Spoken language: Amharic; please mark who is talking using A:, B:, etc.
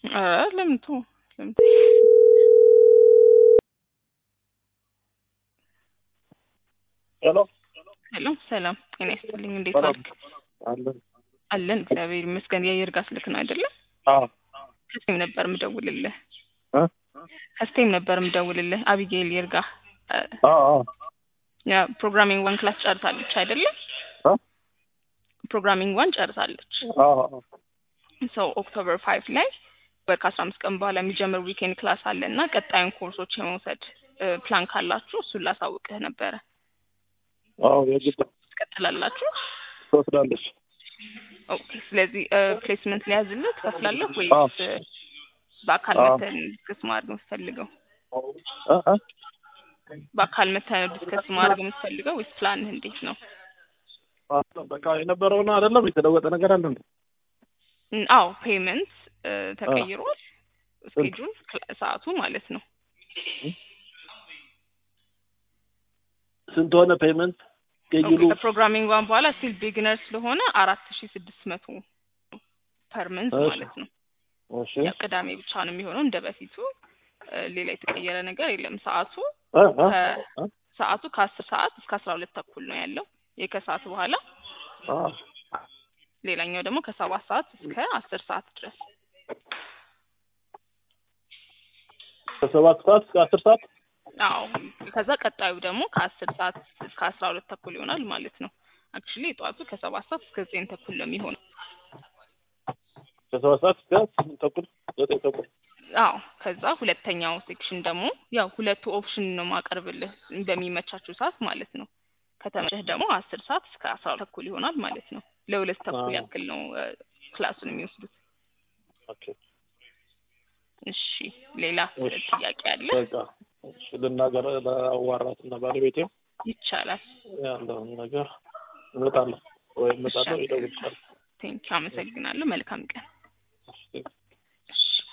A: ኧረ ለምን ተው ለምን
B: ሄሎ
A: ሄሎ ሰላም ጤና ይስጥልኝ እንዴት
B: ሰላም
A: ዋልክ
B: አለን
A: አለን እግዚአብሔር ይመስገን የአየር ጋር ስልክ ነው አይደለ
B: አዎ
A: ከስቴም ነበር ምደውልልህ
B: እ
A: ከስቴም ነበር ምደውልልህ አቢጌል ይርጋ
B: አዎ አዎ
A: ያ ፕሮግራሚንግ ዋን ክላስ ጨርሳለች አይደለ
B: እ
A: ፕሮግራሚንግ ዋን ጨርሳለች
B: አዎ አዎ
A: ሰው ኦክቶበር ፋይቭ ላይ ወር ከአስራ አምስት ቀን በኋላ የሚጀምር ዊኬንድ ክላስ አለ እና ቀጣዩን ኮርሶች የመውሰድ ፕላን ካላችሁ እሱን ላሳውቅህ ነበረ
B: አዎ የግድ
A: ትቀጥላላችሁ
B: ትወስዳለች
A: ኦኬ ስለዚህ ፕሌስመንት ሊያዝልህ ትከፍላለህ
B: አዎ።
A: ወይስ በአካል
B: አዎ።
A: መተን ዲስከስ ማድረግ የምትፈልገው
B: እ እ
A: በአካል መተን ዲስከስ ማድረግ የምትፈልገው ወይስ ፕላንህ እንዴት ነው
B: አዎ፣ በቃ የነበረውን አይደለም የተለወጠ ነገር አለ እንዴ?
A: ን- አዎ ፔመንት ተቀይሯል ስኬጁል ሰዓቱ ማለት ነው
B: ስንት ሆነ ፔመንት ስኬጁሉ?
A: ከፕሮግራሚንግ ዋን በኋላ ስቲል ቢግነር ስለሆነ አራት ሺ ስድስት መቶ ፐር መንዝ
B: እሺ።
A: ማለት ነው
B: እሺ
A: ያው ቅዳሜ ብቻ ነው የሚሆነው እንደ በፊቱ እ፣ ሌላ የተቀየረ ነገር የለም ሰዓቱ
B: እ እ እ
A: ሰዓቱ ከአስር ሰዓት እስከ አስራ ሁለት ተኩል ነው ያለው ይህ ከሰዓት በኋላ
B: አዎ
A: ሌላኛው ደግሞ ከሰባት ሰዓት እስከ አስር ሰዓት ድረስ
B: ከሰባት ሰዓት እስከ አስር ሰዓት
A: አዎ ከዛ ቀጣዩ ደግሞ ከአስር ሰዓት እስከ አስራ ሁለት ተኩል ይሆናል ማለት ነው አክቹሊ የጠዋቱ ከሰባት ሰዓት እስከ ዘጠኝ ተኩል ነው የሚሆነው
B: ከሰባት ሰዓት እስከ ስምንት ተኩል ዘጠኝ ተኩል
A: አዎ ከዛ ሁለተኛው ሴክሽን ደግሞ ያው ሁለቱ ኦፕሽን ነው ማቀርብልህ በሚመቻችሁ ሰዓት ማለት ነው ከተመቸህ ደግሞ አስር ሰዓት እስከ አስራ ሁለት ተኩል ይሆናል ማለት ነው ለሁለት ተኩል
B: አዎ።
A: ያክል ነው እ፣ ክላሱን የሚወስዱት
B: ኦኬ
A: እሺ ሌላ
B: እሺ።
A: ጥያቄ አለ
B: በቃ እሺ ልናገር ለአዋራት እና ባለቤቴ
A: ይቻላል
B: ያለውን ነገር እመጣለሁ ወይ እመጣለሁ
A: እሺ።
B: ይደውልሻል
A: ቴንኪው አመሰግናለሁ መልካም ቀን
B: እሺ